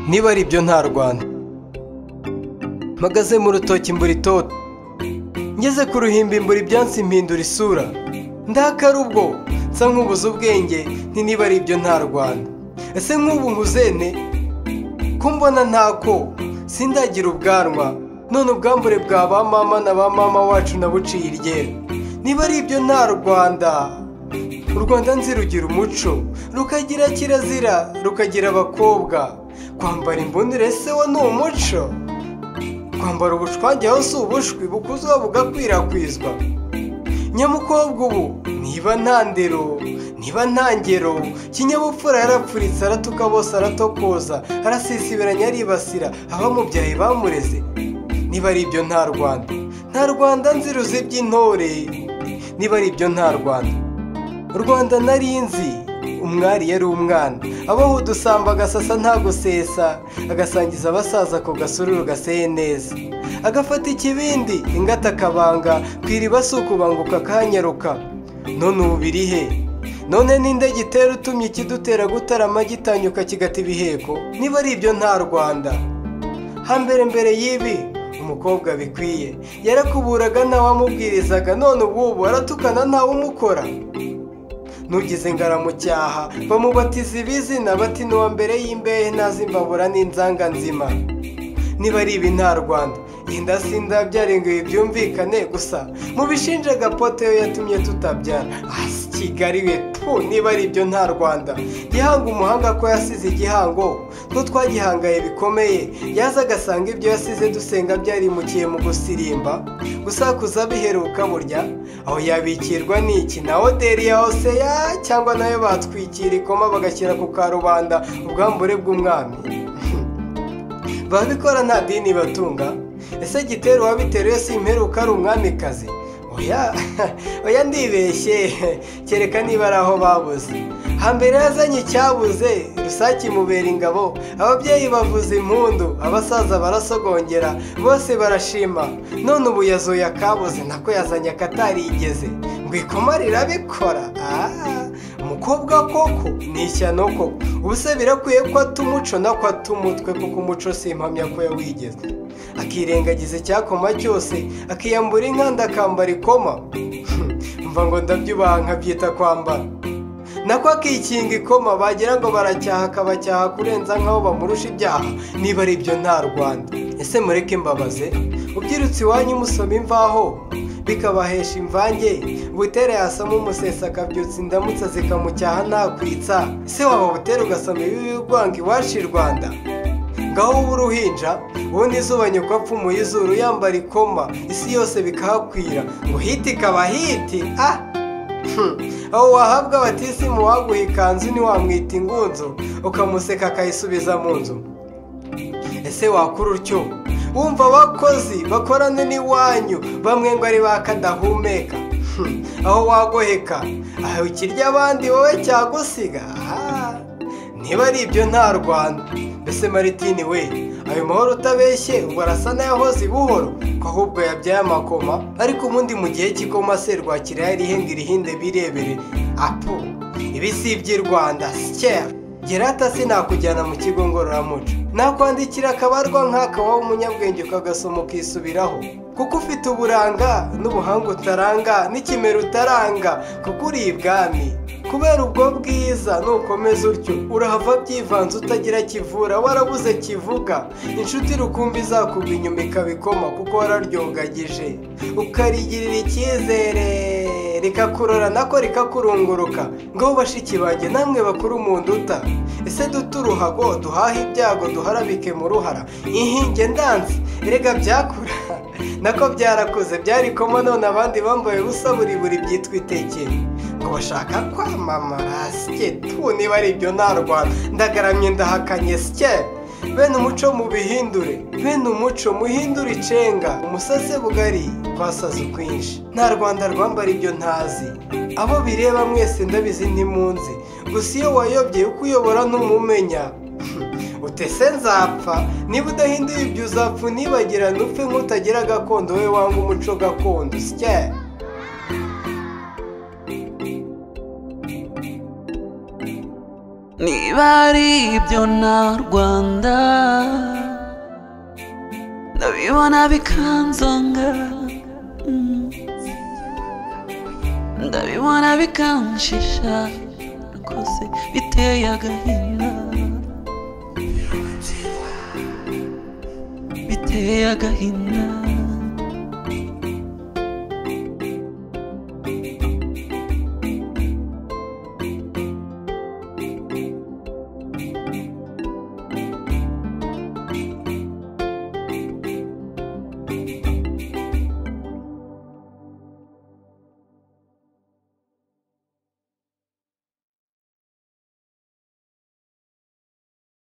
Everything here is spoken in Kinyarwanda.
niba ari ibyo nta rwanda mpagaze mu rutoki imbura itoto ngeze ku ruhimbi imbura ibyansi impindura isura ndakara ubwo nsa nk'ubuze ubwenge nti niba ari ibyo nta rwanda ese nk'ubu nkuzene ko mbona ntako sindagira ubwanwa none ubwambure bwa ba mama na ba mama wacu nabuciye iryera niba ari ibyo nta rwanda u rwanda nzirugira umuco rukagira kirazira rukagira abakobwa kwambara imbonere se wo ni umuco kwambara ubushwangeho si ubushwi bukuzwa bugakwirakwizwa nyamukobwa ubu niba nta ndero niba nta ngero kinyabupfura yarapfuritse aratuka bose aratokoza arasisibiranya aribasira abamubyaye bamureze niba ari ibyo nta rwanda nta rwanda nziruzi by'intore niba ari ibyo nta rwanda rwanda narinzi umwari yari umwana abaho udusamba agasasa ntagusesa agasangiza abasaza ako gasururu gaseye neza agafata ikibindi ingata akabanga ku iriba si ukubanguka akanyaruka none ubu biri he none ninde gitera utumye ikidutera gutarama gitanyuka kigata ibiheko niba ari ibyo nta rwanda hambere mbere y'ibi umukobwa bikwiye yarakuburaga nawe amubwirizaga none ubu aratukana ntawe umukora nugize ngo aramucyaha bamubatiza ibizina bati n'uwa mbere y'imbehe ntazi imbabura n'inzanga nzima niba ari ibi nta rwanda yenda sindabyare ngo ibi byumvikane gusa mubishinje agapoto yo yatumye tutabyara hasi kigali we tu niba ari ibyo nta rwanda gihanga umuhanga ko yasize igihango ko twagihangaye bikomeye yaza agasanga ibyo yasize dusenga byarimukiye mu gusirimba gusakuza biheruka burya aho yabikirwa n'iki na oderi ya oseya cyangwa nayo batwikira ikoma bagashyira ku karubanda ubwambure bw'umwami babikora nta dini batunga ese gitero wabiteruye si imperuka ari umwamikazi oya oya ndibeshye kereka niba ari aho babuze hambere yazanye icyabuze rusake imubera ingabo ababyeyi bavuza impundu abasaza barasogongera bose barashima none ubu yazuye akabuze nako yazanye akatarigeze ngo ikoma rirabikora umukobwa koko ni ishyano koko ubu se birakwiye ko ata umuco nako ata umutwe kuko umuco si impamya ko yawigeze akirengagiza icyakoma cyose akiyambura inkanda akambara ikoma mva ngo ndabyubaha nkabyita kwambara nako akikinga ikoma bagira ngo baracyaha akabacyaha kurenza nk'aho bamurusha ibyaha niba ari ibyo nta rwanda ese mureke mbabaze ubyirutse iwanyu umusoma imvaho bikabahesha imvange butera yasamo umusesa akabyutsa indamutsa zikamucyaha ntakwitsa se waba butera ugasoma ibibi urwanga iwacu i rwanda ngaho uba uruhinja ubundi izuba nyuko apfumuye izuru yambara ikoma isi yose bikahakwira ngo hiti ikaba hiti ah aho wahabwa batisimu waguha ikanzu ntiwamwita ingunzu ukamuseka akayisubiza mu nzu ese wakura utyo wumva abakozi bakorana n'iwanyu bamwe ngo ari ba kadahumeka aho wagoheka aho ukirya abandi wowe cyagusiga niba ari ibyo nta rwanda mbese maritini we ayo mahoro utabeshye ubu arasa n'ayahoze buhoro ko ahubwo yabyaye amakoma ariko ubundi mu gihe cy'ikoma se rwakiriya irihinga irihinde birebere apu ibi si iby'i rwanda sikera gerata sinakujyana mu kigo ngororamuco nakwandikira akabarwa nk'aka wowe umunyabwenge ukagasoma ukisubiraho kuko ufite uburanga n'ubuhanga utaranga n'ikimero utaranga kuko uri ibwami kubera ubwo bwiza nukomeza utyo urahava byivanze utagira kivura warabuze kivuga inshuti rukumbi izakugwa inyuma ikabikoma kuko wararyogagije ukarigirira icyizere rikakurora nako rikakurunguruka ngaho bashiki banjye namwe bakuru mu nduta ese dute uruhago duhahe ibyago duharabike mu ruhara ihinge ndanze erega byakura nako byarakuze byarikoma none abandi bambaye ubusa buri buri byitwa itekere ngo bashaka kwamamara sike tu niba ari ibyo nta rwanda ndagaramye ndahakanye sike bene umuco mubihindure bene umuco muhindure icenga umusase bugari twasaze ukwinshi nta rwanda rwambara ibyo ntazi abo bireba mwese ndabizi ntimunzi gusa iyo wayobye uko uyobora ntumumenya utese nzapfa niba udahinduye ibyo uzapfa unibagirane upfe nk'utagira gakondo we wanga umuco gakondo sya niba ari ibyo na rwanda ndabibona bikanzonga Mm. ndabibona bikanshisha rwose biteye agahinda biteye agahinda